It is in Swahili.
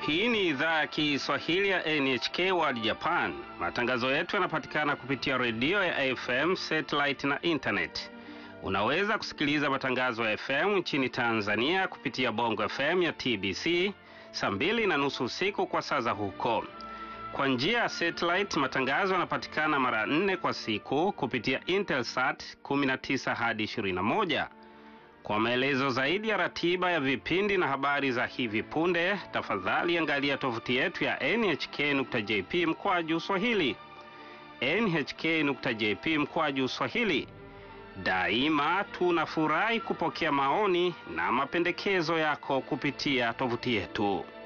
Hii ni idhaa ya Kiswahili ya NHK World Japan. Matangazo yetu yanapatikana kupitia redio ya AFM, satellite na internet. Unaweza kusikiliza matangazo ya FM nchini Tanzania kupitia Bongo FM ya TBC saa mbili na nusu usiku kwa saa za huko. Kwa njia ya satellite, matangazo yanapatikana mara nne kwa siku kupitia Intelsat 19 hadi 21. Kwa maelezo zaidi ya ratiba ya vipindi na habari za hivi punde, tafadhali angalia tovuti yetu ya nhk.jp mkwaju swahili. nhk.jp mkwaju swahili. Daima tunafurahi kupokea maoni na mapendekezo yako kupitia tovuti yetu.